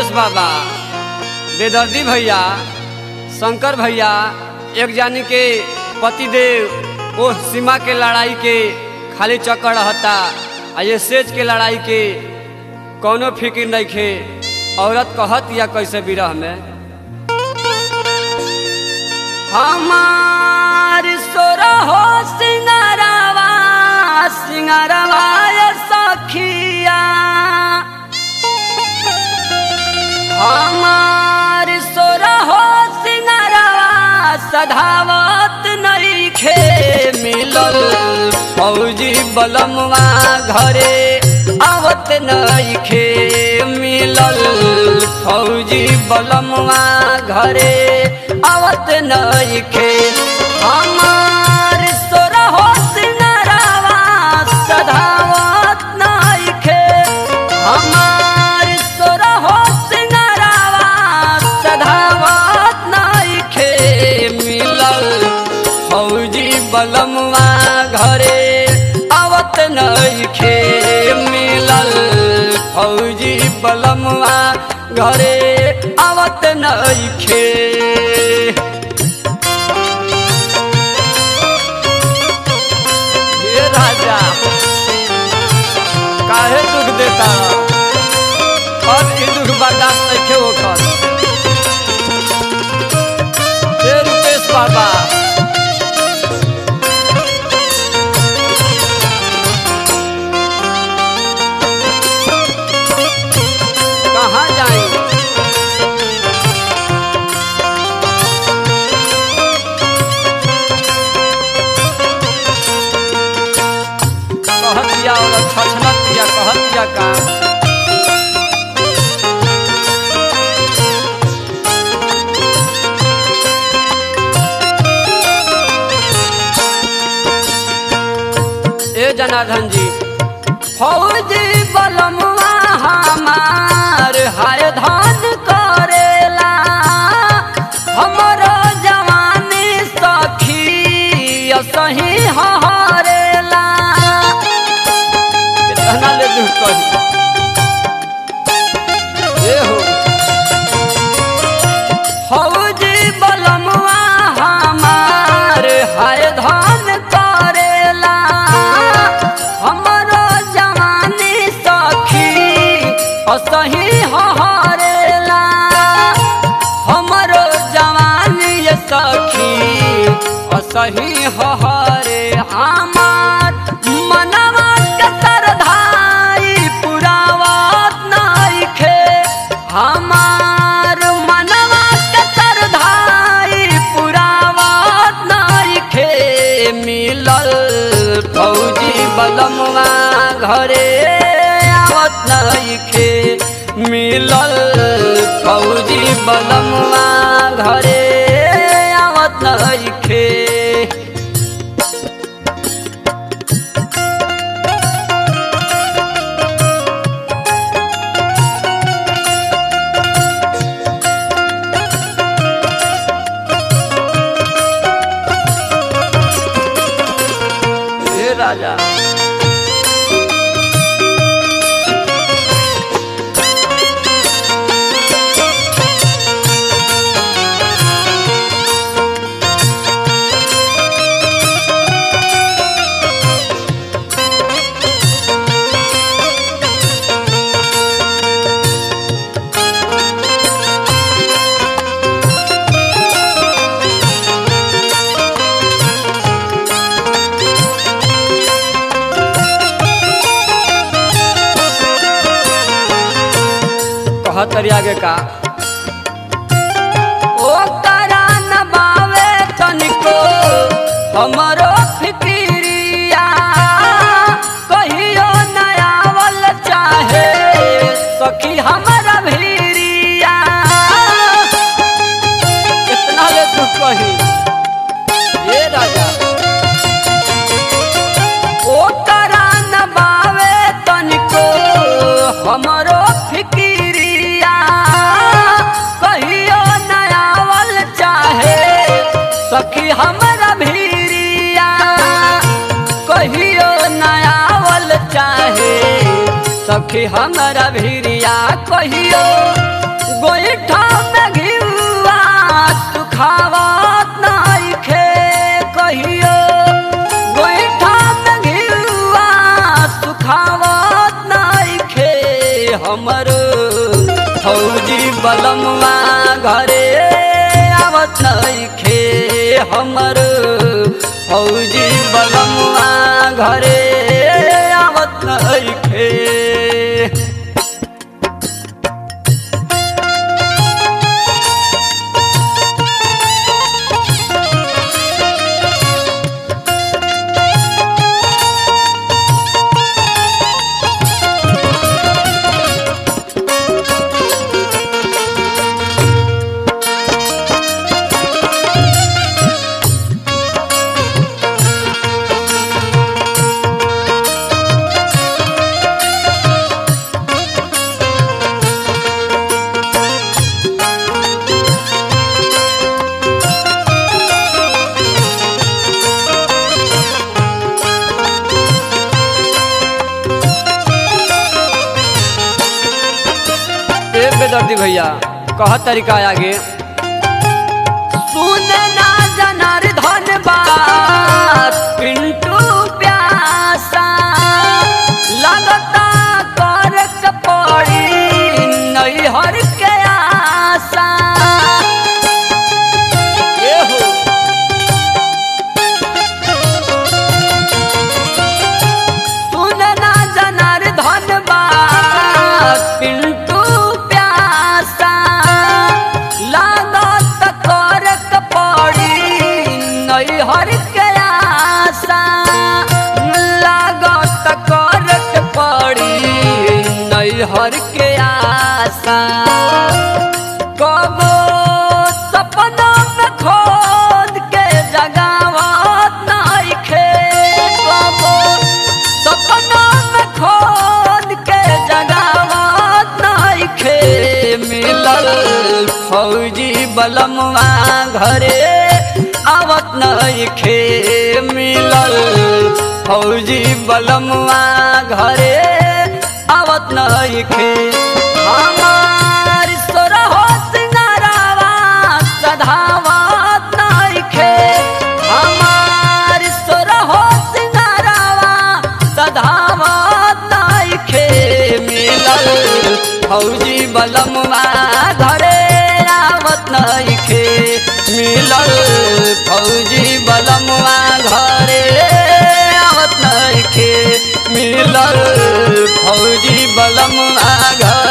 बाबा बेदर्दी भैया शंकर भैया एक जानी के पतिदेव ओह सीमा के लड़ाई के खाली चक्कर रहता आ ये सेज के लड़ाई के कौनो फिक्र नहीं खे औरत कहत या कैसे विरह में हमार सोरा हो सिंगारवा सिंगारवा ये सखिया हमार सोरा हो सिंगारवा सधावत नहीं खे मिलल फौजी बलमवा घरे आवत नहीं खे मिलल फौजी बलमवा घरे आवत नहीं खे हमार सोरा हो सिंगारवा सधावत नहीं खे हमार सोरा हो सिंगारवा सधावत नहीं खे मिलल फौजी बलमवा घरे आवत नहीं खे मिलल फौजी बलमवा घरे आवत नहीं खे हे राजा काहे दुख देता अब ई दुख बर्दाश्त नहीं होकर हे रुपेश बाबा कहाँ जाएं कहतिया और छछनतिया कहतिया का ए जनार्दन जी फौजी बलमुआ हमार हाय धान करेला हमर जवानी सखी सही हरेला कितना ले दुख कही ए हो फौजी बलमुआ हमार हाय धान करेला हमरो जवानी सखी असही हरेला हमरो जवानी सखी असही हरे हमार मनवा के सरधाई पुरावत नइखे हमार मनवा के सरधाई पुरावत नइखे मिलल फौजी बलमवा घरे आवत नइखे मिलल फौजी बलमवा घरे आवत नइखे हे राजा कहतरी आगे का ओ करा न बावे तनिको हमरो फिक्रिया कहियो न आवल चाहे सखी हमरा भीरिया कितना ले तू कही ये राजा ओ करा न बावे तनिको हमरो फिक्रिया कहियो न आवल चाहे सखी हमरा भीरिया कहियो न आवल चाहे सखी हमरा भीरिया कहियो गोईठा में घिउआ सुखावत नइखे कहियो गोईठा में घिउआ सुखावत नइखे हमरो फौजी बलमुआ घरे आवत नइखे हमरो फौजी बलमुआ घरे आवत नइखे ए बेदर्दी भैया कह तरीका आगे सुने ना जनार्दन बात पिंटू प्यासा लगता कर पड़ी नैहर के आशा ए हो सुनना जनार्दन बात पिंटू प्यासा लागत करक पड़ी नैहर के आशा लागत करक पड़ी नैहर के आशा कबो सपना में खोद के जगावत नइखे कबो सपना में खोद के जगावत नइखे मिलल फौजी बलमुआ घरे आवत नइखे मिलल फौजी बलमुआ घरे आवत नइखे हमार सोरहो सिंगारावा सधावत नइखे हमार सोरहो सिंगारावा सधावत नइखे मिलल फौजी बलमुआ घरे आवत नइखे मिलल फौजी बलमुआ घरे आवत नइखे मिलल फौजी बलमुआ घर